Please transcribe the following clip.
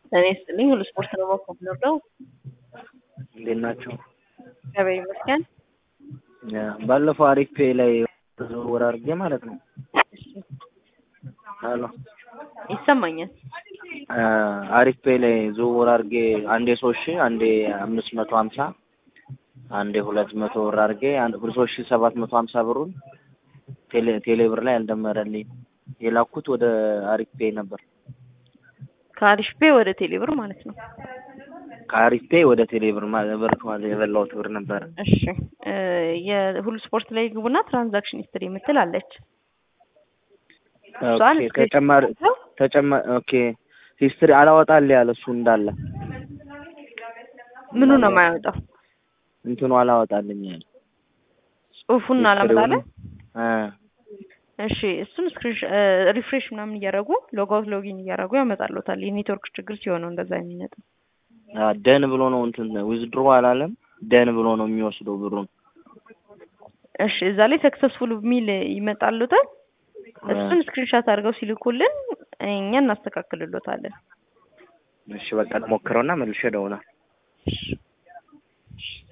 እኔ ስጥልኝ ሁሉ ስፖርት ነው በኩል ነው። እንዴት ናቸው? እግዚአብሔር ይመስገን። ባለፈው አሪፍ ፔ ላይ ዝውውር አድርጌ ማለት ነው። ሄሎ ይሰማኛል። አሪፍ ፔ ላይ ዝውውር አድርጌ አንዴ ሶስት ሺህ አንዴ አምስት መቶ ሀምሳ አንዴ ሁለት መቶ ብር አድርጌ ሶስት ሺህ ሰባት መቶ ሀምሳ ብሩን ቴሌ ቴሌ ብር ላይ አልደመረልኝ የላኩት ወደ አሪፍ ፔ ነበር። ከአሪፍ ፔ ወደ ቴሌ ብር ማለት ነው። ከአሪፍ ፔ ወደ ቴሌ ብር ብር የበላሁት ብር ነበር። እሺ የሁሉ ስፖርት ላይ ግቡና ትራንዛክሽን ሂስትሪ የምትል አለች። እሷን ኦኬ ተጨማሪ ተጨማሪ ኦኬ ሂስትሪ አላወጣልህ ያለ እሱ እንዳለ ምኑ ነው የማያወጣው? እንትኑ አላወጣልኝ ያለ ጽሁፉን አላመጣለ። እ እሺ እሱን ስክሪን ሪፍሬሽ ምናምን እያደረጉ ሎግ አውት ሎጊን እያደረጉ ያመጣሉታል። የኔትወርክ ችግር ሲሆን ነው እንደዛ የሚመጣው። ደን ብሎ ነው እንትን ዊዝድሮ አላለም። ደን ብሎ ነው የሚወስደው ብሩን። እሺ እዛ ላይ ሰክሰስፉል የሚል ይመጣሉታል። እሱን ስክሪንሻት አድርገው ሲልኩልን እኛ እናስተካክልሎታለን። እሺ በቃ ሞክረውና መልሼ እደውላለሁ።